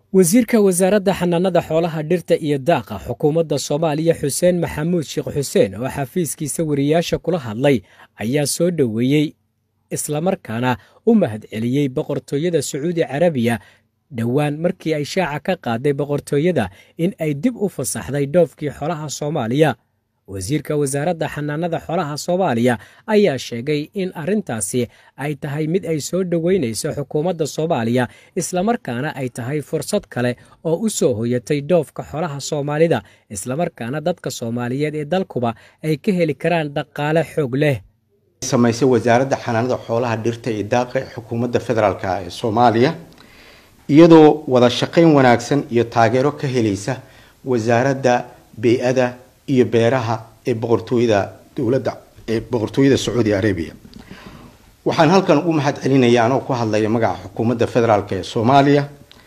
wasiirka wasaaradda xanaanada xoolaha dhirta iyo daaqa xukuumadda soomaaliya xuseen maxamuud sheekh xuseen oo xafiiskiisa wariyaasha kula hadlay ayaa soo dhoweeyey islamarkaana u mahadceliyey boqortooyada sacuudi carabiya dhowaan markii ay shaaca ka qaaday boqortooyada in ay dib u fasaxday dhoofkii xoolaha soomaaliya wasiirka wasaaradda xanaanada xoolaha soomaaliya ayaa sheegay in arrintaasi ay tahay mid ay soo dhoweynayso xukuumadda soomaaliya islamarkaana ay tahay fursad kale oo u soo hoyatay dhoofka xoolaha soomaalida islamarkaana dadka soomaaliyeed ee dalkuba ay ka heli karaan dhaqaale xoog leh samaysay wasaaradda xanaanada xoolaha dhirta iyo daaqa xukuumadda federaalk ee soomaaliya iyadoo wada shaqayn wanaagsan iyo taageero ka helaysa wasaaradda bey-ada iyo beeraha ee boqortooyada dowladda ee boqortooyada sacuudi arabia waxaan halkan ugu mahad celinaya anoo ku hadlaya magaca xukuumadda federaalk ee soomaaliya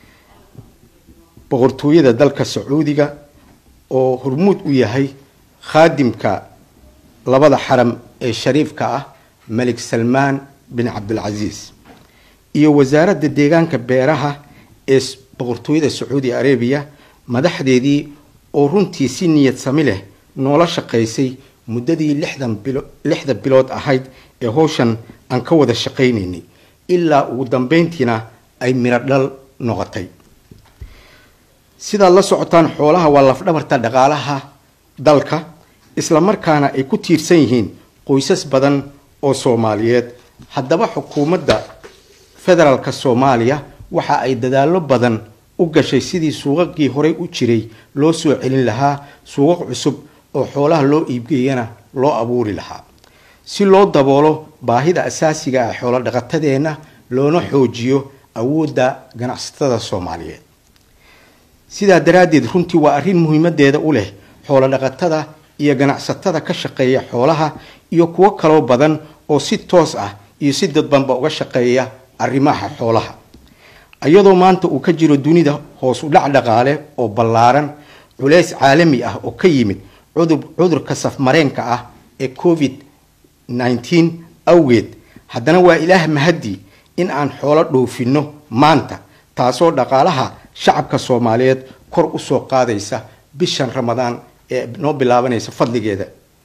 boqortooyada dalka sacuudiga oo hormuud u yahay khaadimka labada xaram ee shariifka ah malik salmaan bin cabdilcasiis iyo wasaaradda deegaanka beeraha ee boqortooyada sacuudi arabiya madaxdeedii oo runtii si niyad sami leh noola shaqaysay muddadii lixdan bilo lixda bilood ahayd ee howshan aan ka wada shaqaynaynay ilaa ugu dambeyntiina ay miro dhal noqotay sidaad la socotaan xoolaha waa lafdhabarta dhaqaalaha dalka islamarkaana ay ku tiirsan yihiin qoysas badan oo soomaaliyeed haddaba xukuumadda federaalka soomaaliya waxa ay dadaallo badan u gashay sidii suuqaqii horey u jiray loo soo celin lahaa suuqaq cusub oo xoolaha loo iibgeeyana loo abuuri lahaa si loo daboolo baahida asaasiga ah xoolo dhaqatadeenna loona xoojiyo awoodda ganacsatada soomaaliyeed sidaa daraaddeed runtii waa arrin muhiimadeeda u leh xoolo dhaqatada iyo ganacsatada ka shaqeeya xoolaha iyo kuwo kaloo badan oo si toos ah iyo si dadbanba uga shaqeeya arrimaha xoolaha iyadoo maanta uu ka jiro dunida hoos u dhac dhaqaale oo ballaaran culays caalami ah oo ka yimid cudurka safmareenka ah ee covid nneteen awgeed haddana waa ilaah mahadii in aan xoolo dhoofinno maanta taasoo dhaqaalaha shacabka soomaaliyeed kor usoo qaadaysa bishan ramadaan ee noo bilaabanaysa fadligeeda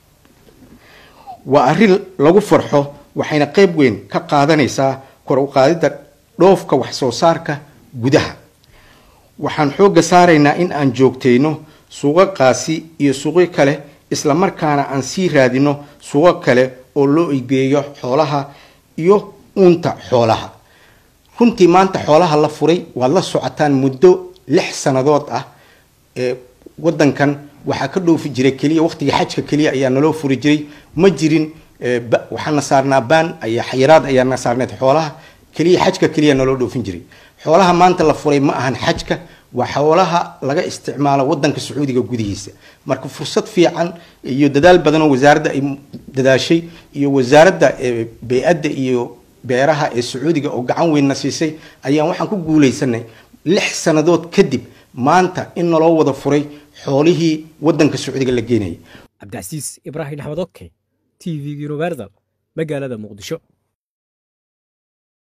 waa arrin lagu farxo waxayna qeyb weyn ka qaadanaysaa kor u qaadidda dhoofka wax soo saarka gudaha waxaan xoogga saaraynaa in aan joogtayno suuqaqaasi iyo suuqyo kale islamarkaana aan sii raadino suuqo kale oo loo igeeyo xoolaha iyo uunta xoolaha runtii maanta xoolaha la furay waad la socotaan muddo lix sannadood ah ee wadankan waxaa ka dhoofi jiray keliya waqtiga xajka keliya ayaa naloo furi jiray ma jirin waxaana saarnaa baan ayaa xayiraad ayaana saarneed xoolaha keliya xajka keliya naloo dhoofin jiray xoolaha maanta la furay ma ahan xajka waa xoolaha laga isticmaalo wadanka sacuudiga gudihiisa marka fursad fiican iyo dadaal badan oo wasaaradda ay dadaashay iyo wasaaradda bey-adda iyo beeraha ee sacuudiga oo gacan weynna siisay ayaan waxaan ku guulaysanay lix sannadood kadib maanta in naloo wada furay xoolihii wadanka sacuudiga la geenayay cabdicasiis ibraahim axmed oke t v universal magaalada muqdisho